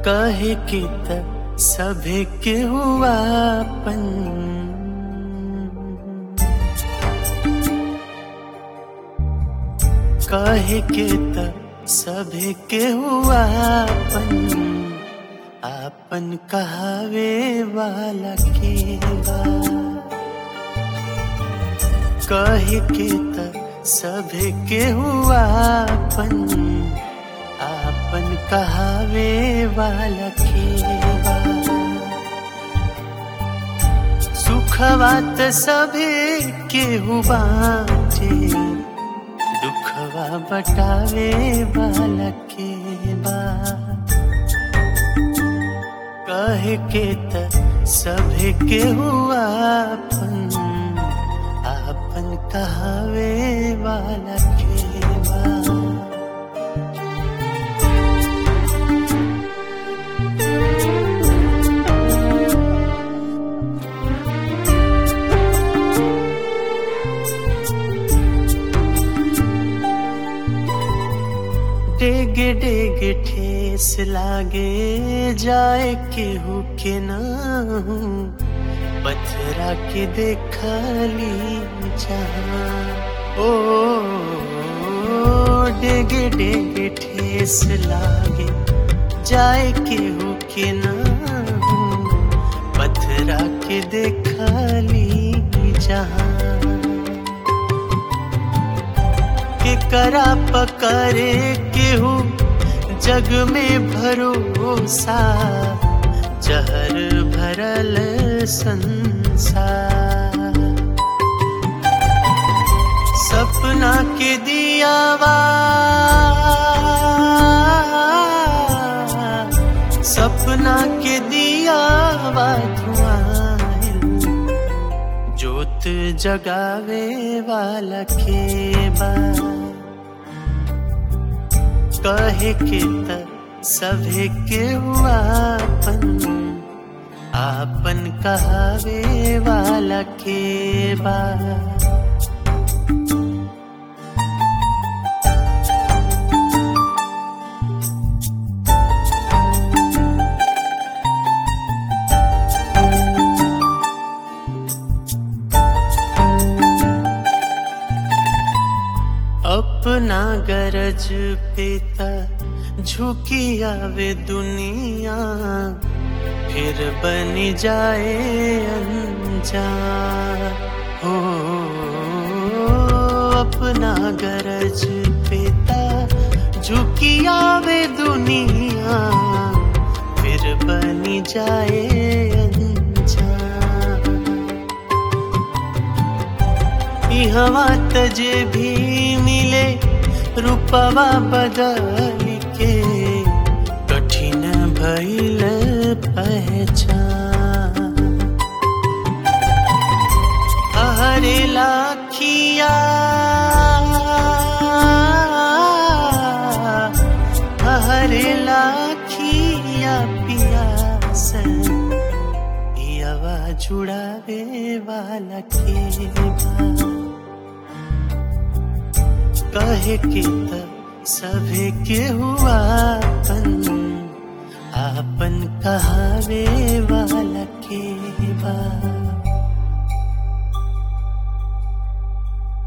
कहे के त सभे के हुआपन कहे के त सभे के हुआपन आपन कहावे वाला के बा कहे के त सभे के हुआपन आपन कहावे वाला के बा सुखवा त सभे के बाटे दुखवा बटावे वाला के बा कहे के त सभे के हुआपन आपन कहावे वाला के बा डेगे डेगे ठेस लागे जाए केहू के नाहू पथरा के देखली जहाँ ओ डेगे डेगे ठेस लागे जाए केहू के नाहू पथरा के देखली जहाँ के करा पकड़े केहू जग में भरोसा जहर भरल संसार सपना के दियावा सपना के दियावा धुआं जोत जगावे वाला के बा कहे के त सभे के हुआपन आपन कहावे वाला के बा अपना गरज पेता झुकी आवे दुनिया फिर बन जाए अनजान हो अपना गरज पेता झुकी आवे दुनिया फिर बन जाए अनजान इहवा तजे भी मिले रूपवा बदल के कठिन भइल पहचान हरे लाखिया हरे लाखिया पियास पियावा जुड़ावे वाला के बा कहे के त सभे के हुआपन आपन कहावे वाला के बा